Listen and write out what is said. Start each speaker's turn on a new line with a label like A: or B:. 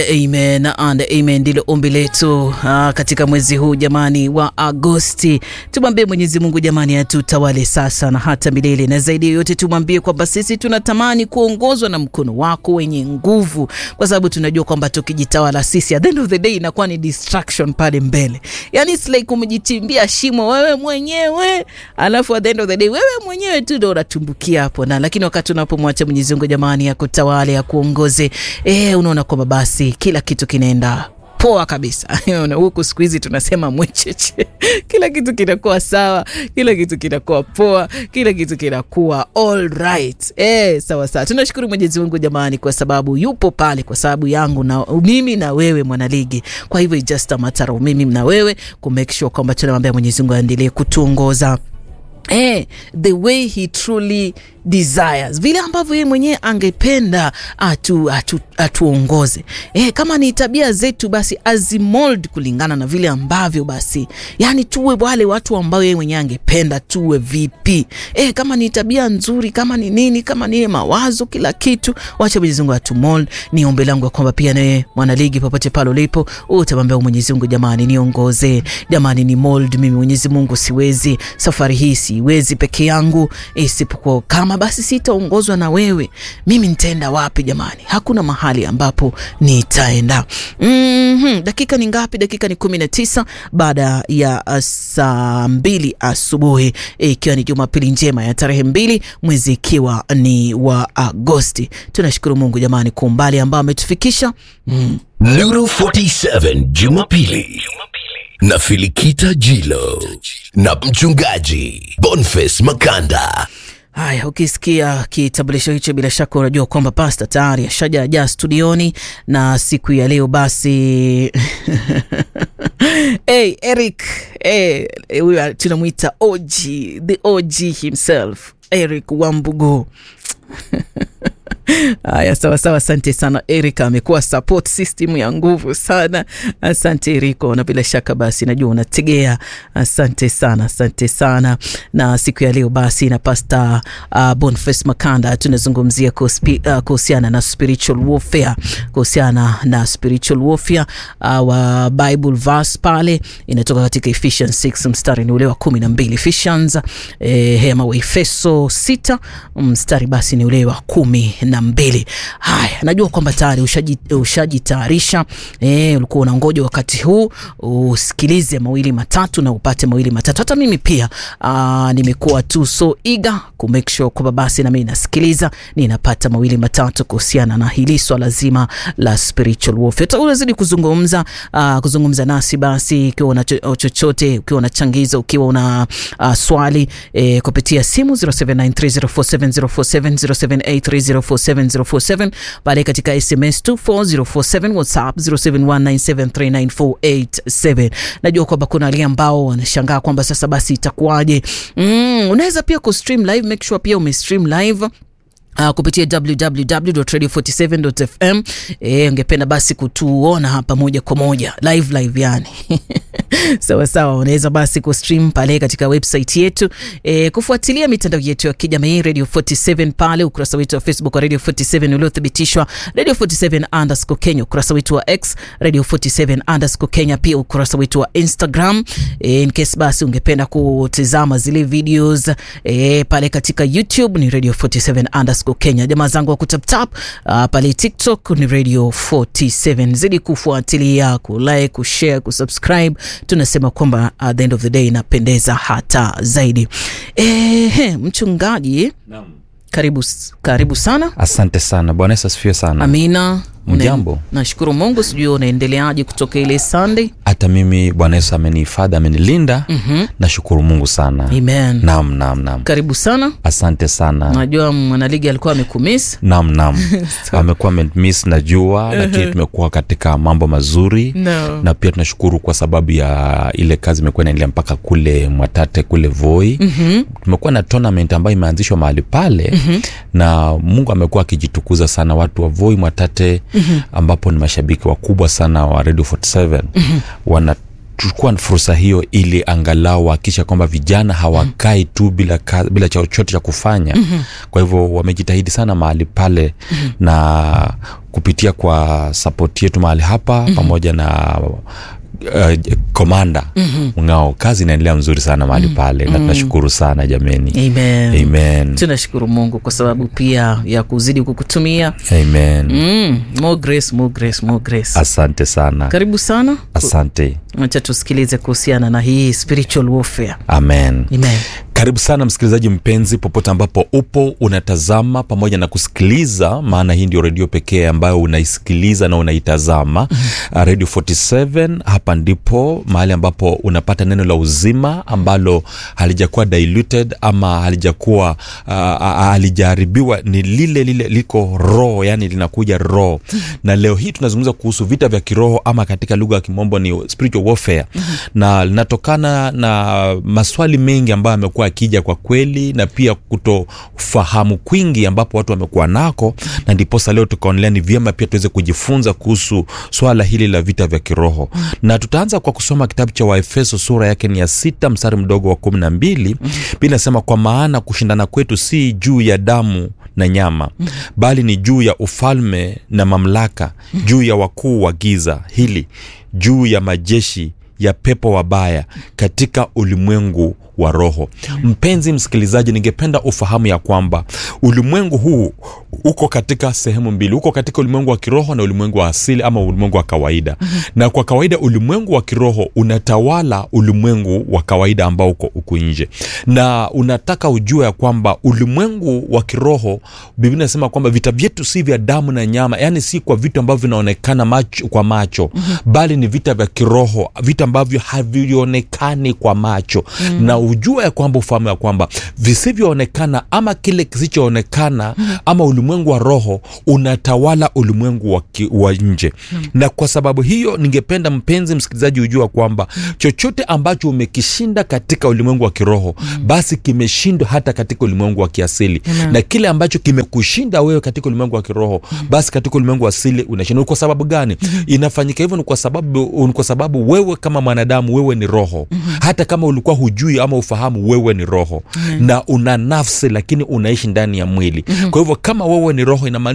A: Amen and amen, ndilo ombi letu ah, katika mwezi huu jamani wa Agosti. Tumwambie Mwenyezi Mungu jamani, atutawale sasa na hata milele, na zaidi ya yote tumwambie kwamba sisi tunatamani kuongozwa na mkono wako wenye nguvu, kwa sababu tunajua kwamba tukijitawala sisi, at the end of the day inakuwa ni distraction pale mbele, yani it's like umejitimbia shimo wewe mwenyewe, alafu at the end of the day wewe mwenyewe tu ndo unatumbukia hapo, na lakini wakati unapomwacha Mwenyezi Mungu jamani, akutawale akuongoze, eh, unaona kwamba basi kila kitu kinaenda poa kabisa. Huku siku hizi tunasema mwecheche, kila kitu kinakuwa sawa, kila kitu kinakuwa poa, kila kitu kinakuwa all right. Eh, sawa sawa. Tunashukuru Mwenyezi Mungu jamani, kwa sababu yupo pale kwa sababu yangu na mimi na wewe mwanaligi. Kwa hivyo it's just a matter of mimi na wewe ku make sure kwamba tunamwambia Mwenyezi Mungu aendelee kutuongoza Eh, the way he truly desires, vile ambavyo yeye mwenyewe angependa atu, atu, atuongoze. Eh, kama ni tabia zetu basi azimold kulingana na vile ambavyo basi, yani tuwe wale watu ambao yeye mwenyewe angependa tuwe vipi. Eh, kama ni tabia nzuri, kama ni nini, kama ni mawazo, kila kitu, wacha Mwenyezi Mungu atumold. Ni ombi langu kwamba pia nawe mwanaligi, popote pale ulipo, utamwambia Mwenyezi Mungu, jamani, niongoze, jamani, ni mold mimi. Mwenyezi Mungu, siwezi safari hii siwezi peke yangu, isipokuwa kama basi sitaongozwa na wewe, mimi nitaenda wapi jamani? Hakuna mahali ambapo nitaenda. mm-hmm. Dakika ni ngapi? Dakika ni kumi na tisa baada ya uh, saa mbili asubuhi ikiwa ni Jumapili njema ya tarehe mbili mwezi ikiwa ni wa Agosti. Tunashukuru Mungu jamani kwa umbali ambao ametufikisha mm.
B: Nuru 47 Jumapili na Filikita Jilo na mchungaji Boniface Makanda.
A: Haya, ukisikia kitambulisho hicho, bila shaka unajua kwamba pasta tayari ashajajaa studioni na siku ya leo basi hey, Eric huyu hey, tunamwita OG, the OG himself Eric Wambugu Haya, sawa sawa, asante sana Erika, amekuwa support system ya nguvu sana. Asante Eriko, na bila shaka basi najua unategea. Asante sana, asante sana. Na siku ya leo basi na Pastor uh, Boniface Makanda tunazungumzia kuhusiana uh, na spiritual warfare, kuhusiana na spiritual warfare uh, wa Bible verse pale inatoka katika Ephesians 6 mstari ni ule wa kumi na mbili Ephesians eh, hema wa Efeso 6 mstari basi ni ule wa kumi na mbili. Haya, najua kwamba tayari ushajitayarisha, eh, ulikuwa unangoja wakati huu usikilize mawili matatu na upate mawili matatu. Hata mimi pia uh, nimekuwa tu so eager ku make sure kwamba basi na mimi nasikiliza ninapata mawili matatu kuhusiana na hili swala zima la spiritual warfare. Unazidi kuzungumza uh, kuzungumza nasi basi, ukiwa una chochote, ukiwa una changizo, ukiwa una uh, swali eh, kupitia simu 0793047047 0783047047 pale katika SMS 24047 WhatsApp 0719739487. Najua kwamba kuna wale ambao wanashangaa kwamba sasa basi itakuwaje? Mm, unaweza pia kustream live, make sure pia umestream live Uh, kupitia www.radio47.fm. Eh, ungependa basi kutuona hapa moja kwa moja live live yani sawa sawa, unaweza basi kustream pale katika website yetu eh, kufuatilia mitandao yetu ya kijamii Radio 47 pale ukurasa wetu wa Facebook wa Radio 47 uliothibitishwa Radio 47 underscore Kenya, ukurasa wetu wa X Radio 47 underscore Kenya, pia ukurasa wetu wa Instagram eh, in case basi ungependa kutizama zile videos eh, pale katika YouTube ni Radio 47 underscore Kenya. Jamaa zangu wa kutaptap uh, pale TikTok ni Radio 47. Zidi kufuatilia, kulike, kushare, kusubscribe. Tunasema kwamba at the end of the day inapendeza hata zaidi. Eh, mchungaji,
C: Naam.
A: karibu karibu sana.
C: Asante sana. Bwana Yesu asifiwe sana.
A: Amina.
C: Mjambo.
A: Nashukuru Mungu, sijui unaendeleaje kutoka ile Sunday.
C: Hata mimi Bwana Yesu amenihifadhi, amenilinda.
A: Mhm.
C: Nashukuru Mungu sana.
A: Amen.
C: Naam, naam, naam.
A: Karibu sana.
C: Asante sana.
A: Najua mwanaligi alikuwa amekumiss.
C: Naam, naam. Amekuwa amemiss najua, lakini tumekuwa katika mambo mazuri
A: No.
C: na pia tunashukuru kwa sababu ya ile kazi imekuwa inaendelea mpaka kule Mwatate kule Voi.
A: Mhm.
C: Tumekuwa na tournament ambayo imeanzishwa mahali pale na Mungu amekuwa akijitukuza sana, watu wa Voi Mwatate ambapo ni mashabiki wakubwa sana wa Radio 47 wana kuchukua fursa hiyo ili angalau wahakikisha kwamba vijana hawakai tu bila, ka, bila chochote cha kufanya mm-hmm. kwa hivyo wamejitahidi sana mahali pale mm-hmm. na kupitia kwa sapoti yetu mahali hapa mm-hmm. pamoja na uh, komanda mm-hmm. ngao kazi inaendelea mzuri sana mahali mm-hmm. pale na tunashukuru sana jameni
A: Amen.
C: Amen.
A: tunashukuru mungu kwa sababu pia ya kuzidi kukutumia
C: Amen.
A: mm, more grace, more grace, more grace.
C: asante sana
A: karibu sana
C: asante
A: acha tusikilize kuhusiana na hii spiritual warfare
C: amen
A: Amen.
C: karibu sana msikilizaji mpenzi popote ambapo upo unatazama pamoja na kusikiliza maana hii ndio redio pekee ambayo unaisikiliza na unaitazama mm-hmm. radio 47 hapa ndipo mahali ambapo unapata neno la uzima ambalo halijakuwa diluted ama halijakuwa uh, halijaharibiwa ni lile lile liko roho yani linakuja roho na leo hii tunazungumza kuhusu vita vya kiroho ama katika lugha ya kimombo ni spiritual warfare mm-hmm. na linatokana na maswali mengi ambayo amekuwa akija kwa kweli na pia kutofahamu kwingi ambapo watu wamekuwa nako na ndiposa leo tukaonelea ni vyema pia tuweze kujifunza kuhusu swala hili la vita vya kiroho na tutaanza kwa kusoma kitabu cha waefeso sura yake ni ya sita mstari mdogo wa kumi na mbili pia inasema kwa maana kushindana kwetu si juu ya damu na nyama bali ni juu ya ufalme na mamlaka juu ya wakuu wa giza hili juu ya majeshi ya pepo wabaya katika ulimwengu wa roho mpenzi msikilizaji ningependa ufahamu ya kwamba ulimwengu huu uko katika sehemu mbili uko katika ulimwengu wa kiroho na ulimwengu wa asili ama ulimwengu wa kawaida mm-hmm. na kwa kawaida ulimwengu wa kiroho unatawala ulimwengu wa kawaida ambao uko huku nje na unataka ujue ya kwamba ulimwengu wa kiroho biblia inasema kwamba vita vyetu si vya damu na nyama yaani si kwa vitu ambavyo vinaonekana macho, kwa macho mm-hmm. bali ni vita vya kiroho vita ambavyo havionekani kwa macho mm-hmm. na ujua ya kwamba ufahamu ya kwamba visivyoonekana ama kile kisichoonekana mm-hmm. ama ulimwengu wa roho unatawala ulimwengu wa, ki, wa nje mm-hmm. na kwa sababu hiyo ningependa mpenzi msikilizaji ujua kwamba chochote ambacho umekishinda katika ulimwengu wa kiroho mm-hmm. basi kimeshindwa hata katika ulimwengu wa kiasili mm-hmm. na kile ambacho kimekushinda wewe katika ulimwengu wa kiroho mm-hmm. basi katika ulimwengu wa asili unashinda kwa sababu gani mm-hmm. inafanyika hivyo ni kwa sababu ni kwa sababu wewe kama mwanadamu wewe ni roho mm-hmm. hata kama ulikuwa hujui ama ufahamu wewe ni roho mm-hmm. na una nafsi lakini unaishi ndani ya mwili mm-hmm. kwa hivyo kama wewe ni roho inamaanisha